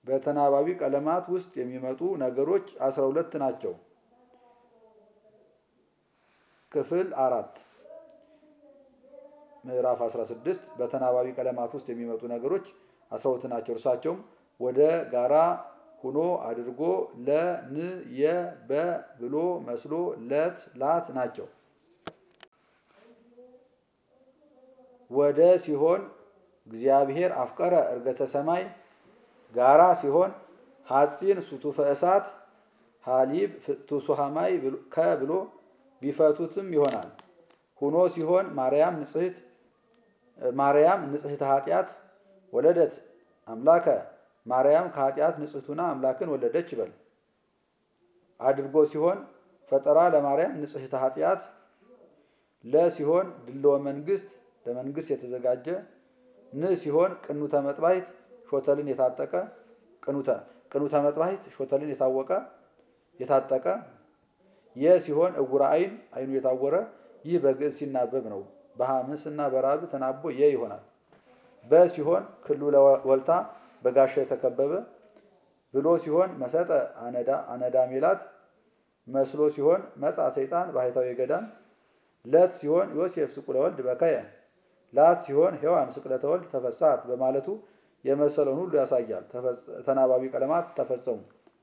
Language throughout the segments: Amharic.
በተናባቢ ቀለማት ውስጥ የሚመጡ ነገሮች አስራ ሁለት ናቸው። ክፍል አራት ምዕራፍ 16 በተናባቢ ቀለማት ውስጥ የሚመጡ ነገሮች አስራ ሁለት ናቸው። እርሳቸውም ወደ ጋራ ሁኖ አድርጎ ለ ን የ በ ብሎ መስሎ ለት ላት ናቸው። ወደ ሲሆን እግዚአብሔር አፍቀረ እርገተ ሰማይ ጋራ ሲሆን ሐፂን ሱቱፈ እሳት ሀሊብ ቱሱሃማይ ከብሎ ቢፈቱትም ይሆናል። ሁኖ ሲሆን ማርያም ንጽሕት ማርያም ንጽሕተ ኃጢአት ወለደት አምላከ ማርያም ከኃጢአት ንጽሕቱና አምላክን ወለደች ይበል። አድርጎ ሲሆን ፈጠራ ለማርያም ንጽሕተ ኃጢአት ለ ሲሆን ድልወ መንግስት ለመንግስት የተዘጋጀ ን ሲሆን ቅኑተ መጥባይት ሾተልን የታጠቀ ቅኑተ ቅኑተ መጥባይት ሾተልን የታወቀ የታጠቀ የ ሲሆን እውራ አይን አይኑ የታወረ ይህ በግዕዝ ሲናበብ ነው። በሐምስ እና በራብ ተናቦ የ ይሆናል። በ ሲሆን ክሉ ለወልታ በጋሻ የተከበበ ብሎ ሲሆን መሰጠ አነዳ አነዳ ሜላት መስሎ ሲሆን መጻ ሰይጣን ባህታዊ ገዳም ለት ሲሆን ዮሴፍ ስቁለ ወልድ በከየ ላት ሲሆን ሔዋን ስቅለተ ወልድ ተፈሳት በማለቱ የመሰለውን ሁሉ ያሳያል። ተናባቢ ቀለማት ተፈጸሙ።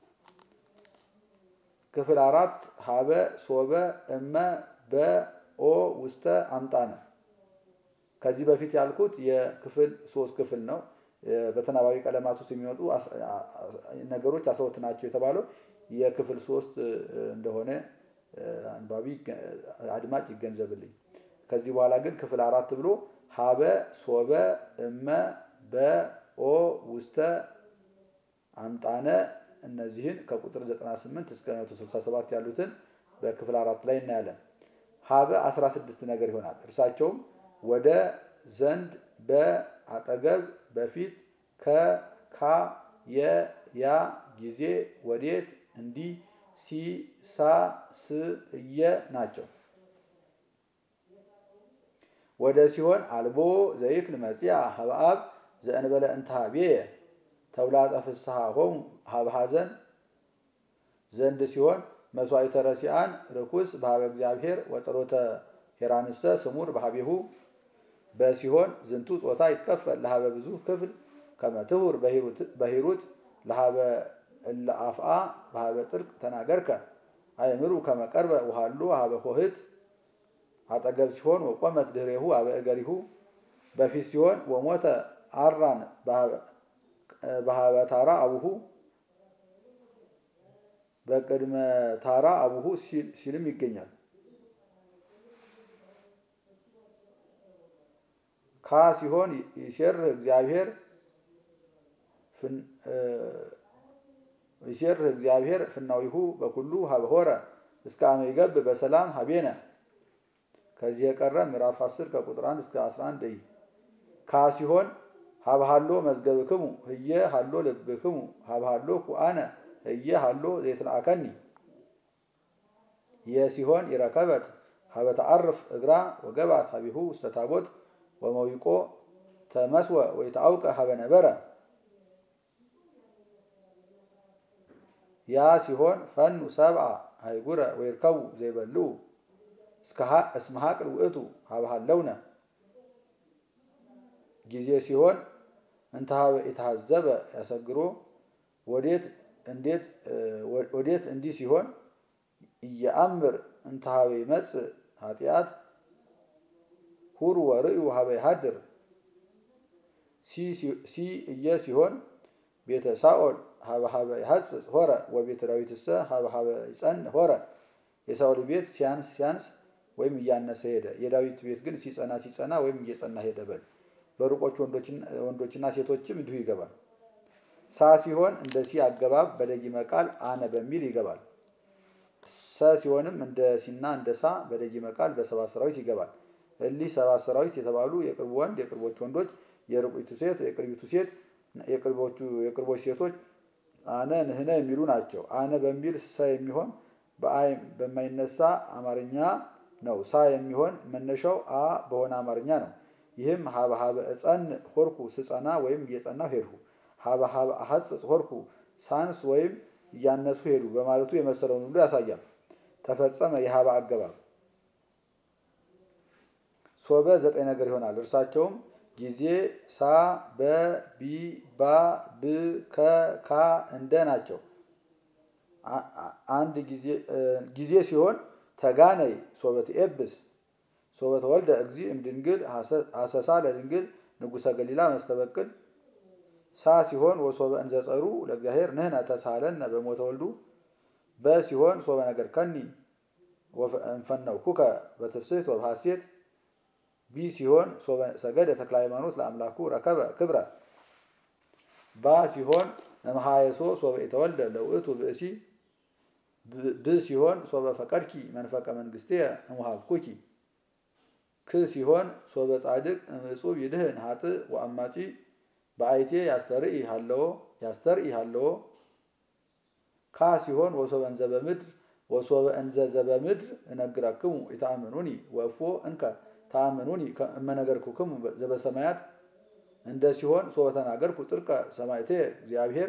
ክፍል አራት ሀበ ሶበ እመ በኦ ውስተ አምጣነ ከዚህ በፊት ያልኩት የክፍል ሶስት ክፍል ነው። በተናባቢ ቀለማት ውስጥ የሚመጡ ነገሮች አስራ ሁለት ናቸው የተባለው የክፍል ሶስት እንደሆነ አንባቢ አድማጭ ይገንዘብልኝ። ከዚህ በኋላ ግን ክፍል አራት ብሎ ሀበ ሶበ እመ በኦ ውስተ አምጣነ እነዚህን ከቁጥር 98 እስከ 167 ያሉትን በክፍል አራት ላይ እናያለን። ሀበ 16 ነገር ይሆናል። እርሳቸውም ወደ ዘንድ በአጠገብ በፊት ከካ የያ ጊዜ ወዴት እንዲህ ሲ ሳ ስ እየ ናቸው። ወደ ሲሆን አልቦ ዘይክል መጽያ ሀብአብ ዘእንበለ እንተሃቤየ ተውላጠ ፍስሐ ሆሙ ሀብሐዘን ዘንድ ሲሆን መስዋዕተ ረሲአን ርኩስ በሀበ እግዚአብሔር ወጸሎተ ሄራንሰ ስሙር በሀቤሁ በሲሆን ዝንቱ ጾታ ይትከፈል ለሀበ ብዙ ክፍል ከመትሁር በሂሩት ለሀበ እለ አፍአ በሀበ ጥርቅ ተናገርከ አእምሩ ከመቀርበ ውሃሉ ሀበ ሆህት አጠገብ ሲሆን ወቆመት ድህሬሁ አበ እገሪሁ በፊት ሲሆን ወሞተ አራን በሀበ ታራ አቡሁ በቅድመ ታራ አቡሁ ሲልም ይገኛል። ካ ሲሆን ይሴርህ እግዚአብሔር ይሴርህ እግዚአብሔር ፍናዊሁ በኩሉ ሀበሆረ እስከ አመ ይገብ በሰላም ሀቤነ ከዚህ የቀረ ምዕራፍ 10 ከቁጥር 1 እስከ 11 ይ ካ ሲሆን ሀብሃሎ መዝገብክሙ ህየ ሃሎ ልብክሙ ሀብሃሎ ኩአነ ህየ ሃሎ ዘይትልአከኒ የ ሲሆን ይረከበት ሀበ ተዓርፍ እግራ ወገባት ሀቢሁ ውስተ ታቦት ወመዊቆ ተመስወ ወይተአውቀ ሀበ ነበረ ያ ሲሆን ፈኑ ሰብአ አይጉረ ወይርከቡ ዘይበልዑ እስመ ሀቅል ውእቱ ሀብሃለውነ ጊዜ ሲሆን እንተሀበ የተሃዘበ ያሰግሮ ወዴት እንዴት ወዴት እንዲህ ሲሆን እየአምር እንተሀበ ይመጽእ ኃጢአት ሁሩ ወርእዩ ሀበ ይሃድር ሲ እየ ሲሆን ቤተ ሳኦል ሀበ ሀበ ይሐጽጽ ሆረ ወቤተ ዳዊትሰ ሀበ ሀበ ይጸን ሆረ የሳኦል ቤት ሲያንስ ሲያንስ ወይም እያነሰ ሄደ። የዳዊት ቤት ግን ሲጸና ሲጸና ወይም እየጸና ሄደ በል። በሩቆች ወንዶችና ሴቶችም እንዲሁ ይገባል። ሳ ሲሆን እንደ ሲ አገባብ በደጊመ ቃል አነ በሚል ይገባል። ሰ ሲሆንም እንደ ሲና እንደ ሳ በደጊመ ቃል በሰባት ሰራዊት ይገባል። እሊህ ሰባት ሰራዊት የተባሉ የቅርቡ ወንድ የቅርቦች ወንዶች፣ የርቁቱ ሴት የቅርቢቱ ሴት የቅርቦች ሴቶች አነ ንህነ የሚሉ ናቸው። አነ በሚል ሰ የሚሆን በአይ በማይነሳ አማርኛ ነው። ሳ የሚሆን መነሻው አ በሆነ አማርኛ ነው። ይህም ሀበ ሀበ እጸን ሆርኩ ስጸና ወይም እየጸናው ሄድሁ። ሀበ ሀበ አሐጽጽ ሆርኩ ሳንስ ወይም እያነሱ ሄዱ በማለቱ የመሰለውን ሁሉ ያሳያል። ተፈጸመ የሀበ አገባብ ሶበ ዘጠኝ ነገር ይሆናል። እርሳቸውም ጊዜ፣ ሳ፣ በ፣ ቢ፣ ባ፣ ብ፣ ከ፣ ካ እንደ ናቸው። አንድ ጊዜ ሲሆን ተጋነይ ሶበ ትኤብስ ሶበ ተወልደ እግዚ እምድንግል ሀሰሳ ለድንግል ንጉሰ ገሊላ መስተበቅል ሳ ሲሆን ወሶበ እንዘ ጸሩ ለእግዚአብሔር ንህነ ተሳለነ በሞተ ወልዱ በ ሲሆን ሶበ ነገር ከኒ እንፈነውኩከ በትፍስሕት ወበሐሴት ቢ ሲሆን ሶበ ሰገደ ተክለ ሃይማኖት ለአምላኩ ረከበ ክብረ ባ ሲሆን እምሃየሶ ሶበ የተወልደ ለውእቱ ብእሲ ብ ሲሆን ሶበ ፈቀድኪ መንፈቀ መንግስቴ እምሃብኩኪ ክ ሲሆን ሶበ ጻድቅ እምዕጹብ ይድህን ሀጥእ ወአማጺ በአይቴ ያስተርኢ ሃለዎ ያስተርኢ ሃለዎ ካ ሲሆን ወሶበ እንዘ በምድር ወሶበ እንዘ ዘበምድር እነግረክሙ ኢተአምኑኒ ወእፎ እንከ ተአምኑኒ እመነገርኩክሙ ዘበሰማያት እንደ ሲሆን ሶበ ተናገርኩ ጥርቀ ሰማዕቴ እግዚአብሔር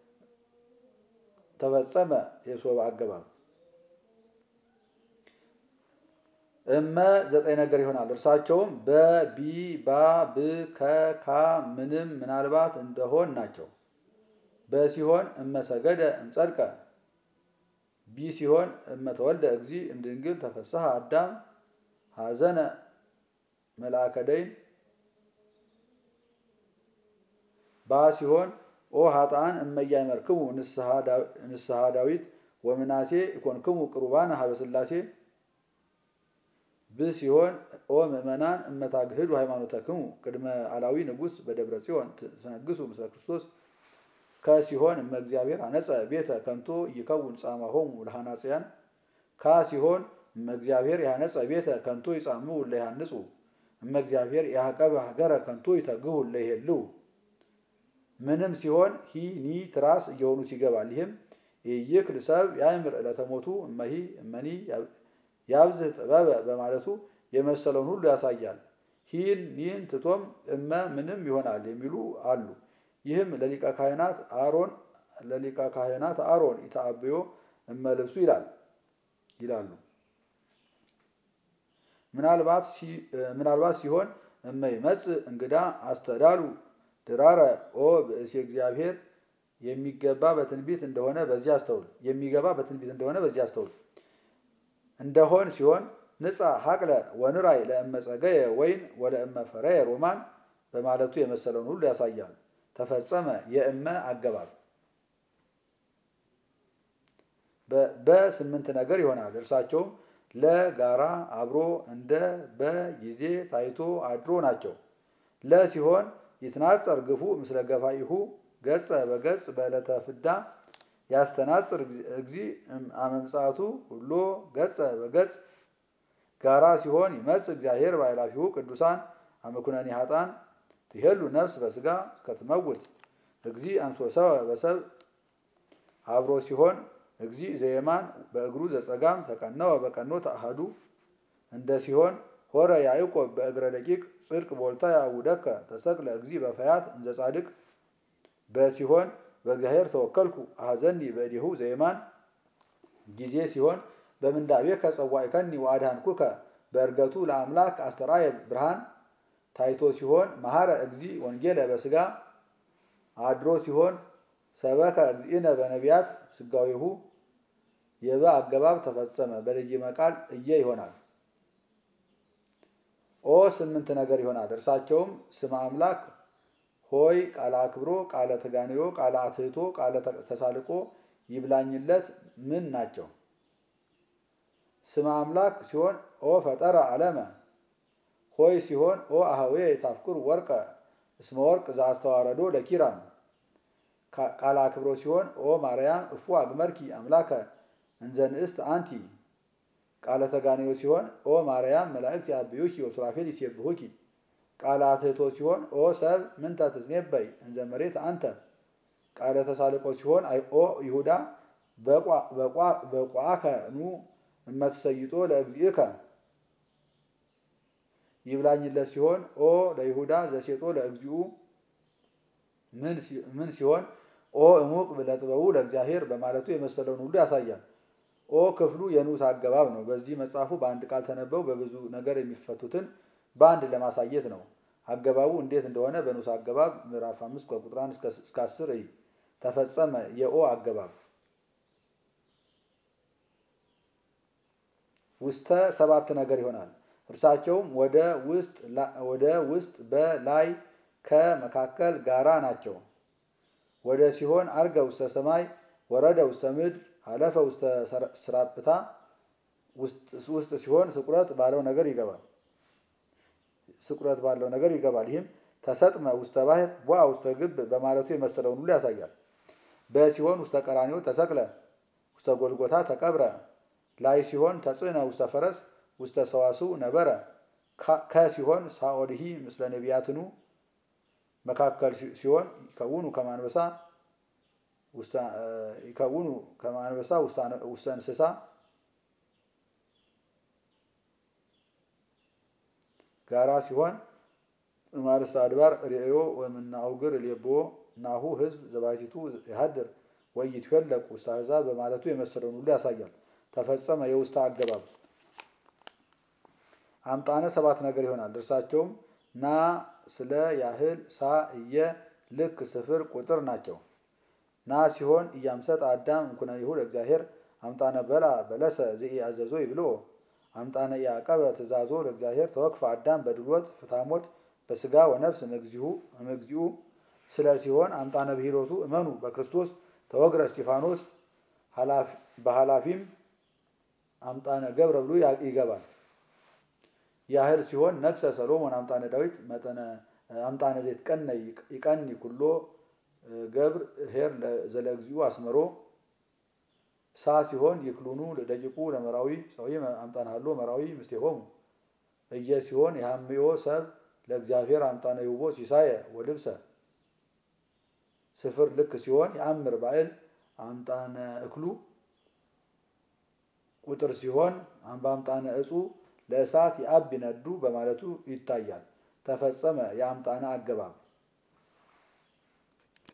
ተፈጸመ የሶበ አገባብ እመ ዘጠኝ ነገር ይሆናል። እርሳቸውም በ ቢ ባ ብ ከ ካ ምንም ምናልባት እንደሆን ናቸው። በ ሲሆን እመ ሰገደ እምጸድቀ ቢ ሲሆን እመ ተወልደ እግዚ እምድንግል ተፈስሐ አዳም ሐዘነ መልአከ ደይን ባ ሲሆን ኦ ሀጣን እመያይመርክሙ ንስሐ ዳዊት ወምናሴ ኢኮንክሙ ቅሩባነ ሀበ ሥላሴ ብ ሲሆን ኦ ምእመናን እመታግህዱ ሃይማኖተክሙ ቅድመ አላዊ ንጉሥ በደብረ ጽዮን ትነግሱ ምስለ ክርስቶስ ከ ሲሆን እመ እግዚአብሔር አነጸ ቤተ ከንቶ ይከውን ጻማሆሙ ለሐናጽያን ካ ሲሆን እመ እግዚአብሔር ያነጸ ቤተ ከንቶ ይጻሙ ለይሃንጹ እመ እግዚአብሔር ያዕቀበ ሀገረ ከንቶ ይተግሁ ለይሄልው ምንም ሲሆን ሂ ኒ ትራስ እየሆኑት ይገባል። ይህም ይክል ሰብ ያእምር ዕለተ ሞቱ እመሂ እመኒ ያብዝህ ጥበበ በማለቱ የመሰለውን ሁሉ ያሳያል። ሂን ኒን ትቶም እመ ምንም ይሆናል የሚሉ አሉ። ይህም ለሊቀ ካህናት አሮን ለሊቀ ካህናት አሮን ኢተአብዮ እመ ልብሱ ይላል ይላሉ። ምናልባት ሲሆን እመ ይመጽእ እንግዳ አስተዳሉ ድራረ ኦ ብእሲ እግዚአብሔር የሚገባ በትንቢት እንደሆነ በዚህ አስተውል የሚገባ በትንቢት እንደሆነ በዚህ አስተውል እንደሆን ሲሆን ንጻ ሀቅለ ወንራይ ለእመ ጸገየ ወይን ወለእመ ፈረየ ሮማን በማለቱ የመሰለውን ሁሉ ያሳያል። ተፈጸመ የእመ አገባብ በስምንት ነገር ይሆናል። እርሳቸውም ለጋራ አብሮ እንደ በጊዜ ታይቶ አድሮ ናቸው። ለ ሲሆን ይትናጸር ግፉ ምስለ ገፋኢሁ ገጸ በገጽ በዕለተ ፍዳ ያስተናጽር እግዚ አመምጻቱ ሁሎ ገጸ በገጽ ጋራ ሲሆን ይመጽ እግዚአብሔር ባይላፊሁ ቅዱሳን አመኩነኒ ሀጣን ትሄሉ ነፍስ በስጋ እስከትመውት እግዚ አንሶሰወ በሰብ አብሮ ሲሆን እግዚ ዘየማን በእግሩ ዘጸጋም ተቀነወ በቀኖ ተአሃዱ እንደ ሲሆን ሆረ ያዕቆብ በእግረ ደቂቅ ጽድቅ ቦልታ ያውደከ ተሰቅለ እግዚ በፈያት እንዘ ጻድቅ በሲሆን በእግዚአብሔር ተወከልኩ አሐዘኒ በእዴሁ ዘየማን ጊዜ ሲሆን በምንዳቤ ከጸዋዕከኒ ወአድኃንኩከ በእርገቱ ለአምላክ አስተራየ ብርሃን ታይቶ ሲሆን መሐረ እግዚ ወንጌለ በስጋ አድሮ ሲሆን ሰበከ እግዚእነ በነቢያት ስጋዊሁ የበ አገባብ ተፈጸመ በደጊመ ቃል እየ ይሆናል። ኦ ስምንት ነገር ይሆናል። እርሳቸውም ስመ አምላክ ሆይ ቃለ አክብሮ፣ ቃለ ተጋንዮ፣ ቃለ አትህቶ፣ ቃለ ተሳልቆ ይብላኝለት ምን ናቸው? ስመ አምላክ ሲሆን ኦ ፈጠረ ዓለመ ሆይ ሲሆን ኦ አህዌ የታፍቅሩ ወርቀ እስመ ወርቅ ዘአስተዋረዶ ለኪራም ቃለ አክብሮ ሲሆን ኦ ማርያም እፉ አግመርኪ አምላከ እንዘ ንእስት አንቲ ቃለ ተጋንዮ ሲሆን ኦ ማርያም መላእክት ያብዩኪ ወሱራፌል ይሴብሑኪ ቃለ አትህቶ ሲሆን ኦ ሰብ ምንተ ትዝኔበይ እንዘ መሬት አንተ ቃለ ተሳልቆ ሲሆን ኦ ይሁዳ በቋከ ኑ እመትሰይጦ ለእግዚእከ ይብላኝለት ሲሆን ኦ ለይሁዳ ዘሴጦ ለእግዚኡ ምን ሲሆን ኦ እሙቅ ለጥበቡ ለእግዚአብሔር በማለቱ የመሰለውን ሁሉ ያሳያል። ኦ ክፍሉ የንዑስ አገባብ ነው። በዚህ መጽሐፉ በአንድ ቃል ተነበው በብዙ ነገር የሚፈቱትን በአንድ ለማሳየት ነው። አገባቡ እንዴት እንደሆነ በንዑስ አገባብ ምዕራፍ አምስት ከቁጥር አንድ እስከ አስር እይ። ተፈጸመ የኦ አገባብ ውስተ ሰባት ነገር ይሆናል። እርሳቸውም ወደ ውስጥ ወደ ውስጥ በላይ ከመካከል ጋራ ናቸው። ወደ ሲሆን አርገ ውስተ ሰማይ ወረደ ውስተ ምድር አለፈ ውስተ ስራጵታ ውስጥ ሲሆን ስቁረት ባለው ነገር ይገባል። ስቁረት ባለው ነገር ይገባል። ይህም ተሰጥመ ውስተ ባሕር ዋ ውስተ ግብ በማለቱ የመሰለውን ሁሉ ያሳያል። በሲሆን ውስተ ቀራኒዮ ተሰቅለ ውስተ ጎልጎታ ተቀብረ ላይ ሲሆን ተጽዕነ ውስተ ፈረስ ውስተ ሰዋስው ነበረ ከሲሆን ሳኦልሂ ምስለ ነቢያትኑ መካከል ሲሆን ይከውኑ ከማንበሳ ይከውኑ ከማንበሳ ውስተ እንስሳ ጋራ ሲሆን ማርስተ አድባር ርእዮ ወምናውግር ሌብዎ ናሁ ህዝብ ዘባቲቱ ያሀድር ወይትፈለቅ ውስተ አሕዛብ በማለቱ የመሰለውን ሁሉ ያሳያል። ተፈጸመ የውስተ አገባብ አምጣነ ሰባት ነገር ይሆናል። እርሳቸውም ና፣ ስለ፣ ያህል፣ ሳ፣ እየ፣ ልክ፣ ስፍር፣ ቁጥር ናቸው። ና ሲሆን እያምሰጥ አዳም እንኩነኒሁ ለእግዚአብሔር አምጣነ በላ በለሰ ዘኢአዘዞ ይብልኦ አምጣነ ኢያቀበ ትእዛዞ ለእግዚአብሔር ተወክፈ አዳም በድሎት ፍታሞት በስጋ ወነፍስ እምግዚኡ ስለ ሲሆን አምጣነ ብሂሎቱ እመኑ በክርስቶስ ተወግረ እስጢፋኖስ በኃላፊም አምጣነ ገብረ ብሎ ይገባል። ያህል ሲሆን ነግሰ ሰሎሞን አምጣነ ዳዊት መጠነ አምጣነ ዘይት ቀነ ይቀኒ ኩሎ ገብር ሄር ዘለግዚኡ አስመሮ ሳ ሲሆን ይክሉኑ ደቂቁ ለመራዊ ሰውዬ አምጣነ ሀሎ መራዊ ምስቴሆሙ እየ ሲሆን የሐምዮ ሰብ ለእግዚአብሔር አምጣነ ይውቦ ሲሳየ ወልብሰ ስፍር ልክ ሲሆን የአምር ባዕል አምጣነ እክሉ ቁጥር ሲሆን በአምጣነ እጹ ለእሳት የአብ ነዱ በማለቱ ይታያል። ተፈጸመ የአምጣነ አገባብ